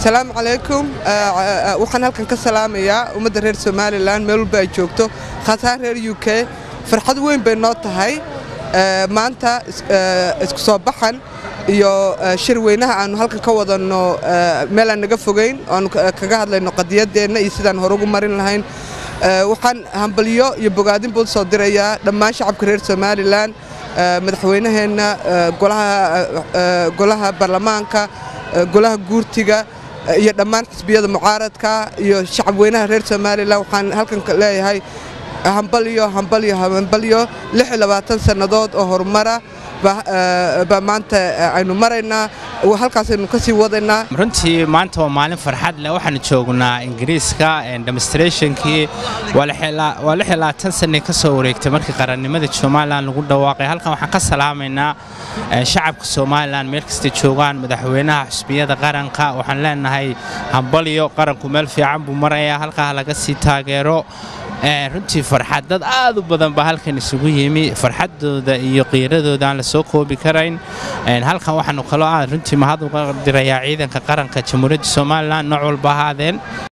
asalaamu calaykum waxaan halkan ka salaamayaa ummadda reer somalilan meel walba ay joogto khaasahaan reer u k farxad weyn bay noo tahay maanta isku soo baxan iyo shir weynaha aanu halkan ka wadanno meel aan naga fogayn oaanu kaga hadlayno qadiyaddeenna iyo sidaan hore ugu marin lahayn waxaan hambalyo iyo bogaadin buu soo dirayaa dhammaan shacabka reer somalilan madaxweynaheenna golaha baarlamaanka golaha guurtiga iyo dhammaan xisbiyada mucaaradka iyo shacab weynaha reer somalilan waxaan halkan leeyahay hambalyo hambalyo hambalyo sannadood oo horumara baa maanta aynu maraynaa halkaasaynu ka sii wadaynaa runtii maanta waa maalin farxad leh waxaanu joognaa ingiriiska demonstrationkii waa sannay ka soo wareegtay markii qarannimada somalilan lagu dhawaaqay halkan waxaan ka salaamaynaa shacabka somalilan meel kastay joogaan madaxweynaha xusbiyada qaranka waxaan leenahay hambalyo qaranku meel fiican buu marayaa halkaa laga sii taageero runtii farxad dad aad u badan baa halkan isugu yimi farxaddooda iyo qiiradooda aan la soo koobi karayn halkan waxaanu kaloo aad runtii mahad uga dirayaa ciidanka qaranka jamhuuriyadda somalilan nooc walba ahaadeen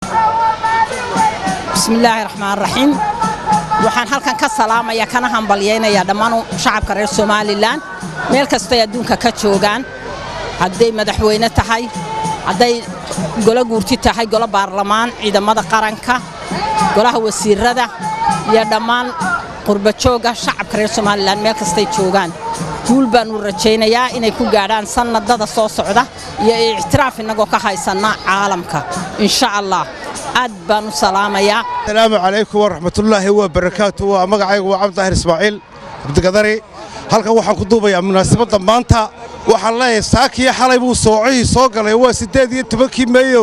bismillaahi raxmaan raxiim waxaan halkan ka salaamaya kana hambalyaynayaa dhammaan shacabka reer somalilan meel kastay adduunka ka joogaan hadday madaxweyne tahay hadday golo guurti tahay golo baarlamaan ciidamada qaranka golaha wasiirada iyo dhammaan qurbajooga shacabka reer somalilan meel kastay joogaan guul baannu rajaynayaa inay ku gaadhaan sannadada soo socda iyo ictiraaf innagoo ka haysanna caalamka insha allah aad baan u salaamayaa asalaamu calaykum waraxmatullaahi wabarakaatu waa magacaygu waa cabdidaahir ismaaciil cabdigadari halkan waxaan ku duubayaa munaasabadda maanta waxaan leeyahay saakiyo xalay buu soocihii soo galay waa siddeed iyo tobankii meeyo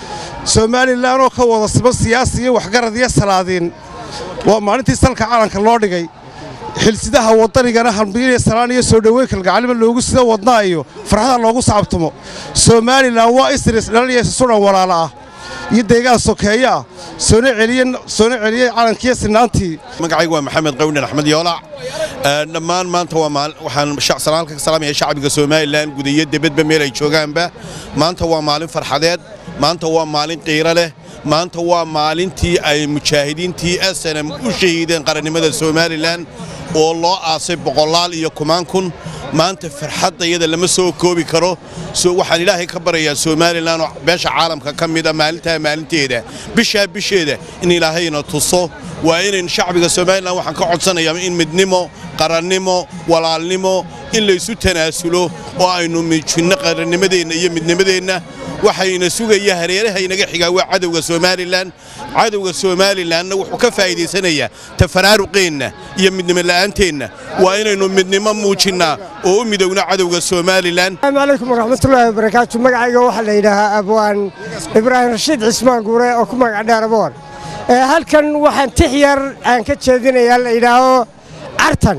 somalilan oo ka wada siman siyaasi iyo waxgarad iyo salaadiin waa maalintii salka calanka loo dhigay xilsidaha waddanigana hambiiliya salaan iyo soo dhoweyn kalgacalima loogu sida wadnaa iyo farxada loogu sacabtumo somalilan waa isris dhalaliya sudan walaala ah iyo deegaan sokeeye ah soona celiyey calankiiyo sinaantii magacaygu waa maxamed qawdhan axmed yoolac dhammaan maanta waxaan halka ka salaamaya shacbiga somalilan guda iyo debadba meel ay joogaanba maanta waa maalin farxadeed maanta waa maalin qiiro leh maanta waa maalintii ay mujaahidiintii snm u shahiideen qarannimada somalilan oo loo aasay boqolaal iyo kumaan kun maanta farxadda iyada lama soo koobi karo waxaan ilaahay ka baryayaa somalilan oo beesha caalamka ka mida maalintaa maalinteeda bishaa bisheeda in ilaahayna tuso waa inayn shacbiga somalilan waxaan ka codsanayaa in midnimo qarannimo walaalnimo in laysu tanaasulo oo aynu miijinno qarannimadeenna iyo midnimadeenna waxayna sugaya hareeraha inaga xigaa waa cadowga somalilan cadowga somalilanna wuxuu ka faa'iidaysanayaa tafaraaruqeenna iyo midnimo la'aanteenna waa inaynu midnimo muujinnaa oo u midowna cadowga somalilan asalaamu calaykum waraxmatullaahi wabarakaatu magacayga waxaa la yidhaahaa abwaan ibraahim rashiid cismaan guure oo ku magac dheer aboon halkan waxaan tix yar aan ka jeedinayaa la yidhaaho cartan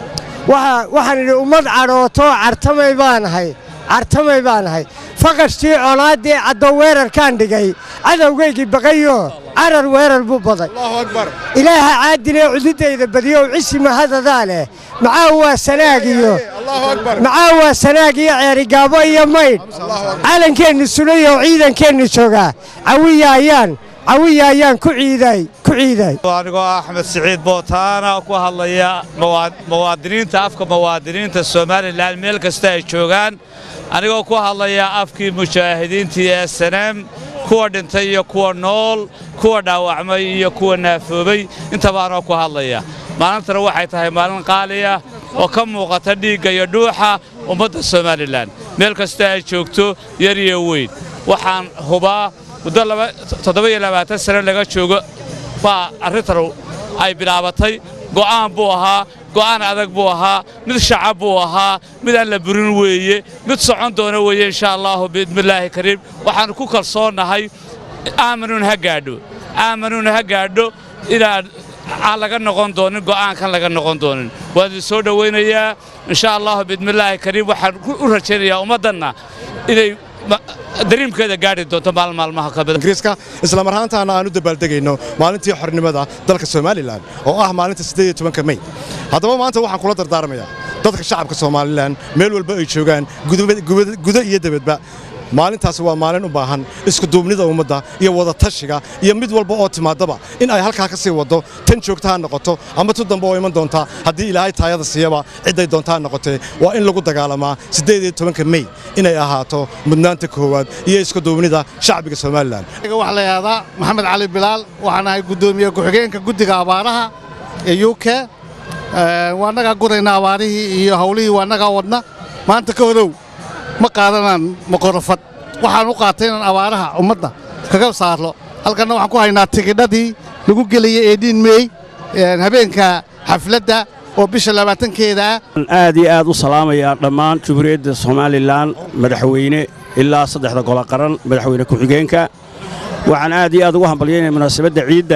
waxaan idhi ummad cadhootoo cartamay baanahay cartamay baanahay faqashtii colaaddii caddo weerarkaan dhigay cadowgaygii baqayo carar weerar buu baday ilaaha caadinee cududayda badiyow cisi mahadadaa leh maxaa waa sanaag iyo maxaa waa sanaag iyo ceerigaabo iyo maydh calankeennu sulayo ciidankeennu joogaa cawiya ayaan cawiya ayaan ku ciiday ku ciiday anigoo axmed siciid bootaana ku hadlaya muwaadiniinta afka muwaadiniinta somalilan meel kasta ay joogaan anigoo ku hadlaya afkii mujaahidiintii ee saneem kuwa dhintay iyo kuwa nool kuwa dhaawacmay iyo kuwa naafoobay intabaanoo ku hadlaya maalintana waxay tahay maalin qaaliya oo ka muuqata dhiigga iyo dhuuxa ummadda somalilan meel kasta ay joogto yar iyo weyn waxaan hubaa muddo toddoba-iyo labaatan sane laga joogo baa arrintan ay bilaabatay go'aan buu ahaa go'aan adag buu ahaa mid shacab buu ahaa mid aan la burin weeye mid socon doona weeye insha allaahu biidnillaahi kariim waxaannu ku kalsoonnahay aamanuun ha gaadho aamanuun ha gaadho inaan aan laga noqon doonin go'aankan laga noqon doonin waan idin soo dhowaynayaa insha allahu biidnillaahi kariim waxaan u rajaynayaa ummaddanna inay dariimkeeda gaadhi doonto maalin maalmaha ka mid ingiriiska isla mar ahaantaana aan u dabaaldegayno maalintii xornimada dalka somalilan oo ah maalinta siddeed iyo tobanka mey haddaba maanta waxaan kula dardaarmayaa dadka shacabka somalilan meel walba ay joogaan gudo iyo debadba maalintaasi waa maalin u baahan iskuduubnida ummadda iyo wadatashiga iyo mid walba oo timaadaba in ay halkaa ka sii waddo tan joogta ha noqoto ama tu dambe oo iman doonta haddii ilaahay taayada siiyaba cidday doonta ha noqotee waa in lagu dagaalamaa siddeed iyo tobanka mey inay ahaato mudnaanta koowaad iyo iskuduubnida shacbiga somalilan waxaa la yidhahdaa maxamed cali bilaal waxaan ahay guddoomiye ku-xigeenka guddiga abaaraha ee u k waa nagaa gurayna abaarihii iyo hawlihii waa nagaa wadna maanta ka horow ma qaadanaan maqorofad waxaan u qaatay inaan abaaraha ummadda kaga saarlo halkanna waxaan ku haynaa tigidhadii lagu geliyey eedhiin meey habeenka xafladda oo bisha labaatankeeda ah aad iyo aad u salaamayaa dhammaan jumhuuriyadda somalilan madaxweyne ilaa saddexda golo qaran madaxweyne ku-xigeenka waxaan aad iyo aad ugu hambalyaynaya munaasabadda ciidda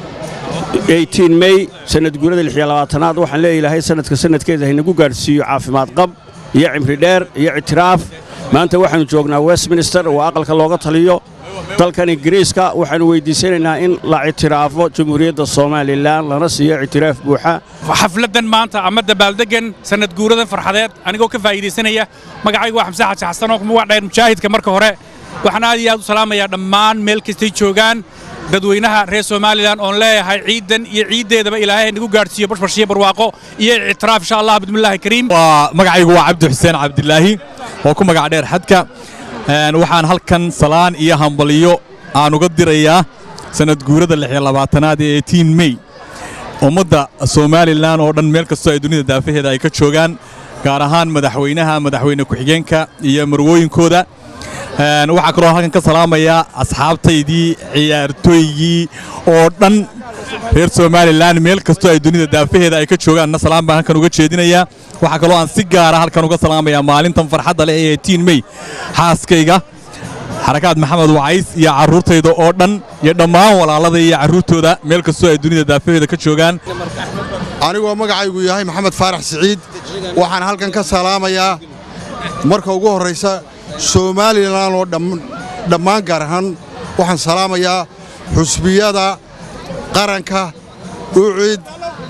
mey sanadguurada aad waxaan leeya ilaahay sanadka sanadkeeda haynagu gaadhsiiyo caafimaad qab iyo cimri dheer iyo ictiraaf maanta waxaannu joognaa westminster oo aqalka looga taliyo dalkan ingiriiska waxaannu weyddiisanaynaa in la ictiraafo jumhuuriyadda somalilan lana siiyo ictiraaf buuxa xafladdan maanta ama dabaaldeggan sanadguuradan farxadeed anigoo ka faa'iidaysanaya magacaygu waa xamse xaji xasan oo waa dheer mujaahidka marka hore waxaan aad iyo aad u salaamayaa dhammaan meel kastay joogaan dadweynaha reer somalilan oon leeyahay ciiddan iyo ciiddeedaba ilaahay nagu gaadhsiiyo bashbarshiyo barwaaqo iyo ictiraaf insha allah bismillaahi kariim waa magacaygu waa cabdi xuseen cabdilaahi oo ku magac dheer xadka waxaan halkan salaan iyo hambaliyo aan uga dirayaa sanad guurada lixiyo labaatanaad ee etiin mey ummadda somalilan oo dhan meel kastoo ay dunida daafaheeda ay ka joogaan gaar ahaan madaxweynaha madaxweyne ku-xigeenka iyo marwooyinkooda waxaa kaloo halkan ka salaamayaa asxaabtaydii ciyaartooygii oo dhan reer somalilan meel kastoo ay dunida daafaheeda ay ka joogaanna salaan baan halkan uga jeedinayaa waxaa kaloo aan si gaara halkan uga salaamayaa maalintan farxadda leh ee tiin mey xaaskayga xarakaad maxamed wacays iyo carruurtayda oo dhan iyo dhammaan walaalada iyo carruurtooda meel kastoo ay dunida daafaheeda ka joogaan anigoo magacaygu yahay maxamed faarax siciid waxaan halkan ka salaamayaa marka ugu horraysa somalilan oo dhammaan gaar ahaan waxaan salaamayaa xusbiyada qaranka ucid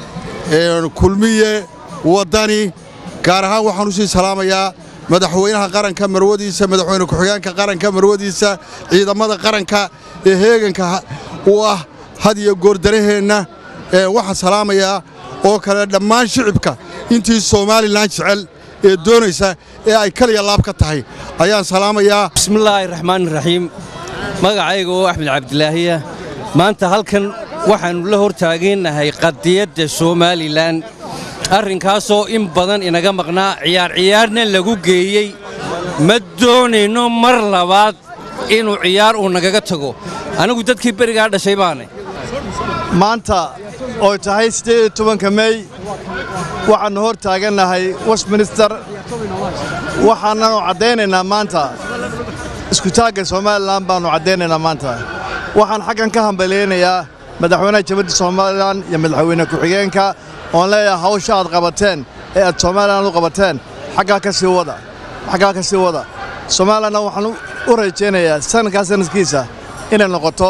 kulmiye waddani gaar ahaan waxaan u sii salaamayaa madaxweynaha qaranka marwadiisa madaxweyne ku-xigeenka qaranka marwadiisa ciidamada qaranka ee heeganka u ah had iyo goordaraheenna waxaan salaamayaa oo kale dhammaan shicibka intii somalilan jecel ee doonaysa ee ay kaliya laab ka tahay ayaan salaamayaa bismillaahi raxmaani raxiim magacayga oo axmed cabdilaahiya maanta halkan waxaannu la hortaagannahay qadiyadda somalilan arrinkaasoo in badan inaga maqnaa ciyaar ciyaarna lagu geeyey ma doonayno mar labaad inuu ciyaar uu nagaga tago anigu dadkii berigaa dhashay baanay maanta ooy tahay siddeed iyo tobanka mey waxaannu hor taagannahay westminster waxaananu caddaynaynaa maanta iskutaagga somalilan baannu caddaynaynaa maanta waxaan xaggan ka hambalyaynayaa madaxweynaha jabadda somalilan iyo madaxweyne ku-xigeenka oon leeyahay hawsha aad qabateen ee aad somalilan u qabateen xaggaa ka sii wada xaggaa ka sii wada somalilanna waxaan u rajaynayaa sanadkaa sanadkiisa inay noqoto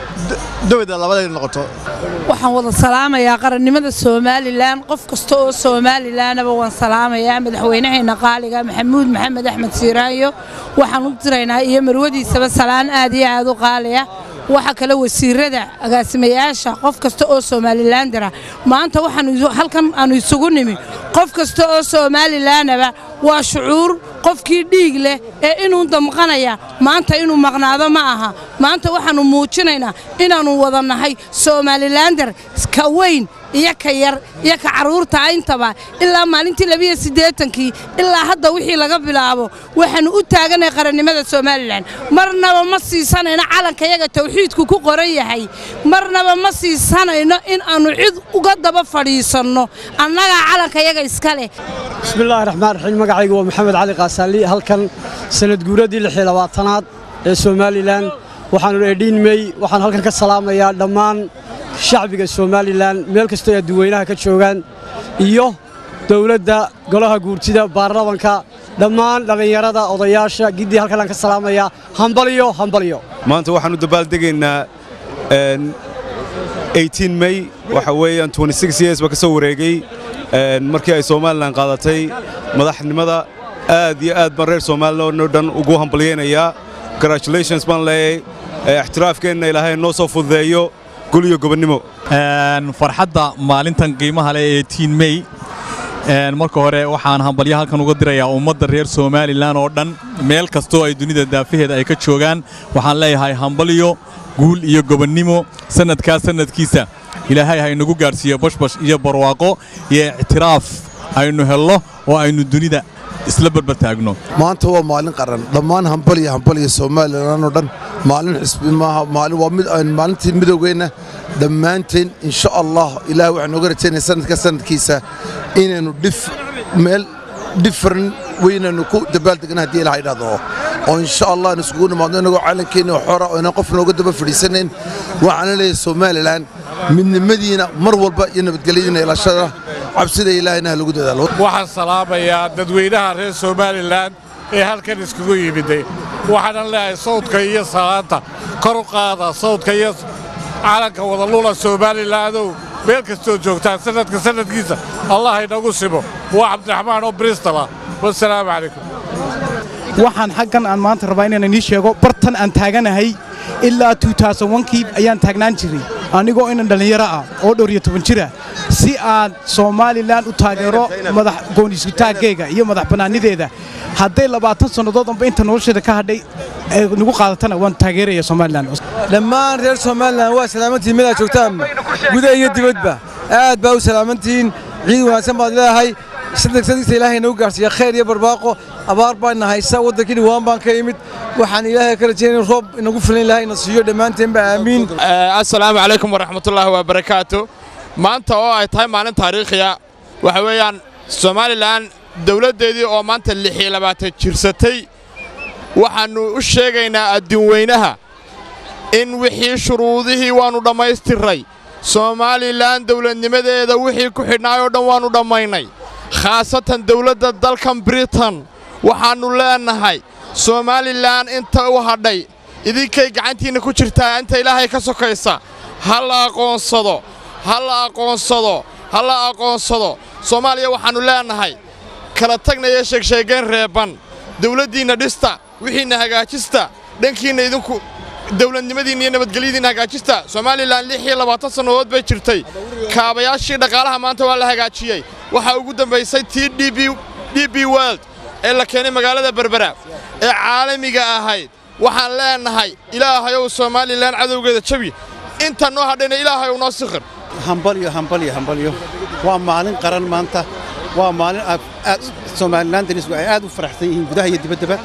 dowda labada inay noqoto waxaan wada salaamayaa qarannimada somalilan qof kasta oo somalilanaba waan salaamayaa madaxweynaheenna qaaliga maxamuud maxamed axmed siiraanyo waxaan u diraynaa iyo marwadiisaba salaan aad iyo aad u qaaliya waxa kale wasiirada agaasimayaasha qof kasta oo somalilandara maanta waxaan halkan aanu isugu nimi qof kasta oo somalilanaba waa shucuur qofkii dhiig leh ee inuu damqanaya maanta inuu maqnaado ma aha maanta waxaannu muujinaynaa inaannu wada nahay somalilander ka weyn iyo ka yar iyo ka carruurta intaba ilaa maalintii labiyo siddeetankii ilaa hadda wixii laga bilaabo waxaannu u taaganay qarannimada somalilan marnaba ma siisanayno calankayaga tawxiidku ku qoran yahay marnaba ma siisanayno in aannu cid uga daba fadhiisanno annagaa calankayaga iska leh bismillaahi raxmaan raxiim magacaygu waa maxamed cali kaasaali halkan sanad guuradii lixii labaatanaad ee somalilan waxaannu edhiin mey waxaan halkan ka salaamayaa dhammaan shacbiga somalilan meel kastoo adduweynaha ka joogaan iyo dowladda golaha guurtida baarlamanka dhammaan dhallinyarada odayaasha giddii halkanaan ka salaamayaa hambalyo hambalyo maanta waxaan u dabaaldegaynaa mey waxa weeyaan years baa ka soo wareegay markii ay somalilan qaadatay madaxnimada aad iyo aad baan reer somalilan oo dhan ugu hambalyaynayaa congratulations baan leeyahay ixtiraafkeenna ilaahay noo soo fududeeyo gul iyo gobonnimo farxadda maalintan qiimaha leh ee tiin mey marka hore waxaan hambalyo halkan uga dirayaa ummadda reer somalilan oo dhan meel kastoo ay dunida daafaheeda ay ka joogaan waxaan leeyahay hambalyo guul iyo gobonnimo sannadkaa sannadkiisa ilaahay ha inagu gaadhsiiyo bashbash iyo barwaaqo iyo ictiraaf aynu helno oo aynu dunida isla barbartaagno maanta waa maalin qaran dhammaan hambaliya hambaliya somalilan oo dhan maalin xisbi maaha maalin waa mid aan maalintii midowgeenna dhammaanteen insha allah ilaah waxaan nooga rajaynaya sanadka sanadkiisa inaynu dhif meel different weynaynu ku dabaaldegna haddii ilaha idhahdo oo insha allah aan isugu nimaadno inagoo caalamkeenna xora oo inaan qof nooga daba fadhiisanayn waxaana leeyahay somalilan midnimadiina mar walba iyo nabadgelyadiina ilashada cabsida ilaahayna ha lagu dadaalo waxaan salaamayaa dadweynaha reer somalilan ee halkan iskugu yimiday waxaanan leeyahay sawdka iyo salaanta kor u qaada sawdka iyo calanka wadalula somalilaanow meel kastoo joogtaan sannadka sannadkiisa allah inagu simo waa cabdiraxmaan oo bristala wasalaamu calaykum waxaan xaggan aan maanta rabaa inaan inii sheego bartan aan taaganahay ilaa kii ayaan taagnaan jiray anigoo inan dhallinyaro ah oo dhowr iyo toban jira si aan somalilan u taageero madax gooniisutaaggeega iyo madax bannaanideeda hadday labaatan sannadood amba inta nolosheeda ka hadhay ay nagu qaadatana waan taageeraya somalilan dhammaan reer somalilan waa salaamantihiin mid aad joogtaanba gudaha iyo dibadba aad baa u salaamantihiin ciid wanaagsan baad leedahay sadegsadisa ilaahay nagu gaarsiiya khayr iyo barbaaqo abaar baana haysa waddankii dhawaan baan ka imid waxaan ilaahay ka rajaynaya in roob inagu filan ilaahay na siiyo dhammaanteenba aamiin assalaamu calaykum waraxmatullaahi wabarakaatu maanta oo ay tahay maalin taariikhiya waxa weeyaan somalilan dowladdeedii oo maanta lixiyo labaatan jirsatay waxaannu u sheegaynaa adduunweynaha in wixii shuruudihii waannu dhammaystirray somalilan dowladnimadeeda wixii ku xidhnaay oo dhan waannu dhammaynay khaasatan dowladda dalkan britain waxaannu leennahay somalilan inta u hadhay idinkay gacantiinna ku jirtaa inta ilaahay ka sokaysa ha la aqoonsado ha la aqoonsado ha la aqoonsado soomaaliya waxaannu leennahay kala tagnaya sheegsheegeen reebban dawladdiinna dhista wixiinna hagaajista dhankiinna idinku dawladnimadiinna iyo nabadgelyadiinna hagaajista somalilan lix iyo labaatan sannadood bay jirtay kaabayaashii dhaqaalaha maanta waa la hagaajiyey waxaa ugu dambaysay tii d b world ee la keenay magaalada berbera ee caalamiga ahayd waxaan leennahay ilaahayow somalilan cadowgeeda jabi inta noo hadhayna ilaahayow noo sikhir hambalyo hambalyo hambalyo waa maalin qaran maanta waa maalin aad somalilan darisku ay aad u faraxsan yihiin gudaha iyo dibaddaba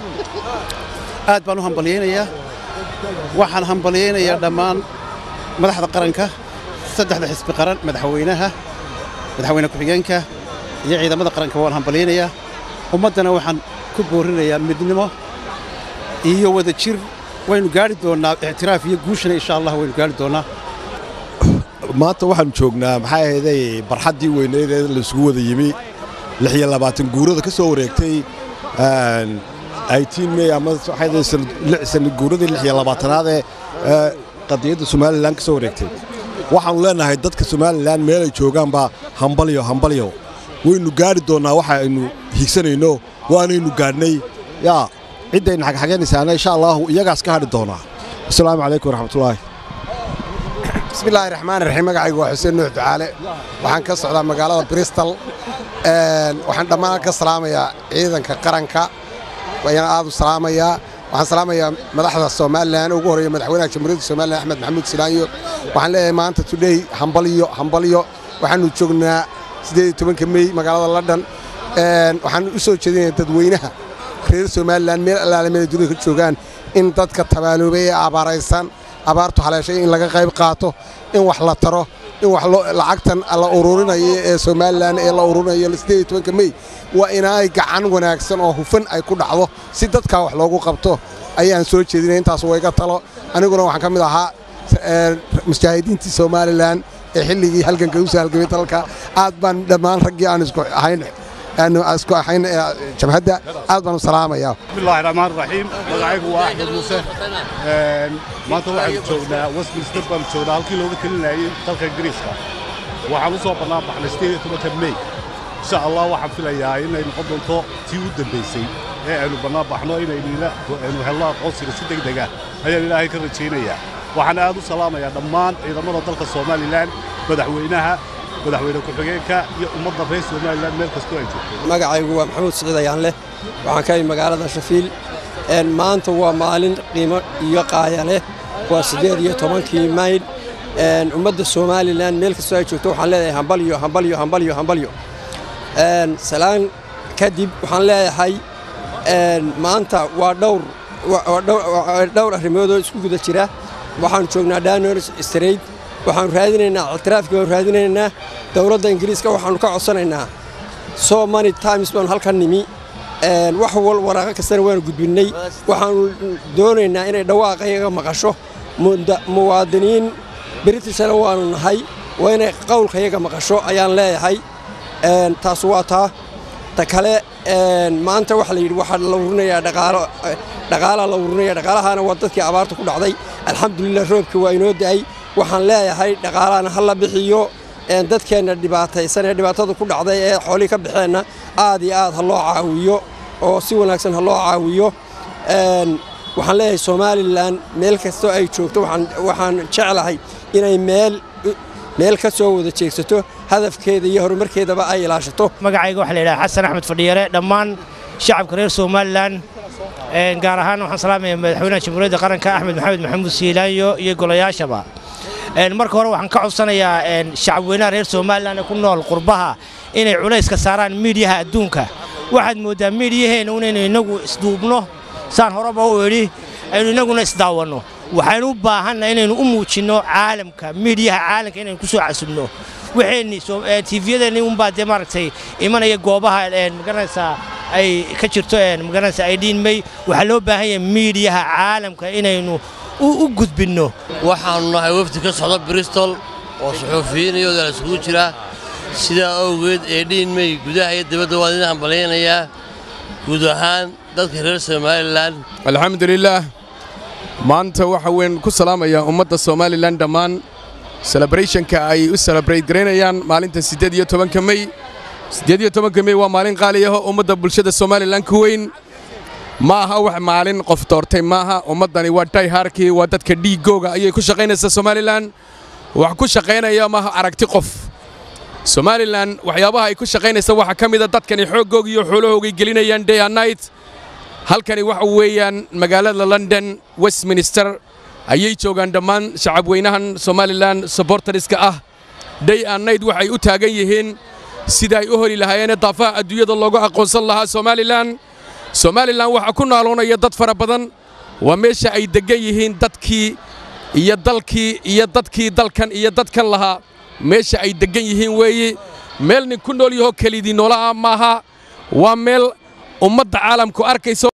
aad baan u hambalyaynayaa waxaan hambalyaynayaa dhammaan madaxda qaranka saddexda xisbi qaran madaxweynaha madaxweyne ku-xigeenka iyo ciidamada qaranka waan hambalyaynayaa ummaddana waxaan ku boorinayaa midnimo iyo wada jir waynu gaari doonnaa ictiraaf iyo guushana insha allah waynu gaari doonnaa maanta waxaanu joognaa maxay ahayday barxaddii weyneed ee laisugu wada yimi lix iyo labaatan guurada ka soo wareegtay eighteen may ama waxay sanad guuradii lix iyo labaatanaad ee qadiyadda somalilan ka soo wareegtay waxaannu leennahay dadka somalilan meelay joogaanba hambalyo hambalyo waynu gaari doonnaa waxa aynu higsanayno waanaynu gaadhnay yaa ciddayna xagxaganaysaana insha allahu iyagaas ka hadhi doonaa asalaamu calaykum waraxmatullaahi bismillaahi raxmaan raxiim magacaygu waa xuseen nuux ducaale waxaan ka socdaa magaalada bristol waxaan dhammaan ka salaamayaa ciidanka qaranka ayaan aad u salaamayaa waxaan salaamayaa madaxda somalilan ugu horreeya madaxweynaha jamhuuriyadda somalilan axmed maxamuud silaanyo waxaan leeyahay maanta today hambalyo hambalyo waxaannu joognaa siddeed iyo tobanka mey magaalada london waxaan u soo jeedinayaa dadweynaha reer somalilan meel allaale meel dunida ka joogaan in dadka tabaaloobay ee abaaraysan abaartu haleeshay in laga qayb qaato in wax la taro in wax lacagtan la ururinayo ee somalilan ee la ururinayo siddeed iyo tobanka mey waa inaay gacan wanaagsan oo hufan ay ku dhacdo si dadkaa wax loogu qabto ayaan soo jeedinaya intaas wayga talo aniguna waxaan ka mid ahaa mujaahidiintii somalilan ee xilligii halganka usoo halgamay dalka aad baan dhammaan raggii aan isku ahayn aanu isku ahayn jamhadda aad baan u salaamayaa bismillaahi raxmaan raxiim magacaygu waa axmed muuse maanta waxaanu joognaa westminster baanu joognaa halkii looga telinayay dalka ingiriiska waxaan u soo bannaan baxnay sideed iyo tobanka mey insha allah waxaan filayaa inay noqon doonto tii u dambaysay ee aynu bannaan baxno inaynu helno aqoonsiga si degdeg ah ayaan ilaahay ka rajaynayaa waxaan aad u salaamayaa dhammaan ciidamada dalka somalilan madaxweynaha madaxweyne ku-xigeenka iyo ummadda reer somalilan meel kastoo ay joogto magacaygu waa maxamuud siciid ayaan leh waxaan ka imid magaalada shafiil maanta waa maalin qiimo iyo qaaya leh waa siddeed iyo tobankii mayl ummadda somalilan meel kastoo ay joogto waxaan leedahay hambalyo hambalyo hambalyo hambalyo salaan kadib waxaan leeyahay maanta waa dhowr dhowr arrimoodoo isku guda jira waxaanu joognaa danors straight waxaanu raadinaynaa ictiraafkii baanu raadinaynaa dowladda ingiriiska waxaanu ka codsanaynaa so many times baanu halkan nimi wax wal waraaqo kastana waanu gudbinnay waxaanu doonaynaa inay dhawaaqayaga maqasho muwaadiniin britishana waanu nahay waa inay qowlkayaga maqasho ayaan leeyahay taas waa taa ta kale maanta waxa la yidhi waxaa la ururinayaa dhaqaalo dhaqaalaa la ururinaya dhaqaalahaana waa dadkii abaarta ku dhacday alxamdulilah roobkii waa inoo da'ay waxaan leeyahay dhaqaalahana ha la bixiyo dadkeenna dhibaataysan ee dhibaatada ku dhacday ee xoolihii ka baxeenna aad iyo aad ha loo caawiyo oo si wanaagsan ha loo caawiyo waxaan leeyahay somalilan meel kastoo ay joogto waxaan jeclahay inay meel meel ka soo wada jeegsato hadafkeeda iyo horumarkeedaba ay ilaashato magacayga waxaa la yidhaha xasan axmed fadhiyare dhammaan shacabka reer somalilan gaar ahaan waxaan salaamaya madaxweynaha jamhuuriyadda qaranka axmed maxamed maxamuud siilaanyo iyo golayaashaba marka hore waxaan ka codsanayaa shacabweynaha reer somalilan ee ku nool qurbaha inay culayska saaraan miidhiyaha adduunka waxaad mooddaa miidhiyaheenna inaynu innagu isduubno saan horeba u idhi aynu innaguna isdaawanno waxaynu u baahanna inaynu u muujinno caalamka miidhiyaha caalamka inaynu ku soo casubno waxeenni tiifiyadeenni unbaa dee maaragtay imanaya goobaha magaranaysaa ay ka jirto magaranaysaa ay dhiinmay waxaa loo baahan yahay miidhiyaha caalamka inaynu u gudbinno waxaannu nahay wafdi ka socda bristol oo suxuufiyiinayooda la isugu jira sidaa awgeed ee dhiinmay gudaha iyo dibadda waan idin hambalyaynayaa guud ahaan dadka reer somalilan alxamdulilaah maanta waxa weyn ku salaamayaa ummadda somalilan dhammaan celebrationka ay u celebrate garaynayaan maalinta siddeed iyo tobanka mey siddeed iyo tobanka mey waa maalin qaali ah oo ummadda bulshada somalilan ku weyn ma aha wax maalin qof doortay maaha ummaddani waa dayhaarkii waa dadka dhiiggooga ayay ku shaqaynaysaa somalilan wax ku shaqaynaya maaha aragti qof somalilan waxyaabaha ay ku shaqaynaysa waxaa ka mida dadkani xooggooga iyo xoolahoogay gelinayaan day and night halkani waxa weeyaan magaalada london westminster ayay joogaan dhammaan shacabweynahan somalilan sobortariska ah day and night waxay u taagan yihiin sida ay u heli lahaayeen daafaha adduunyada loogu aqoonsan lahaa somalilan somalilan waxaa ku naaloonaya dad fara badan waa meesha ay deggan yihiin dadkii iyo dalkii iyo dadkii dalkan iyo dadkan lahaa meesha ay deggan yihiin weeye meel nin ku nool yahoo kelidii noolaha maaha waa meel ummadda caalamku arkayso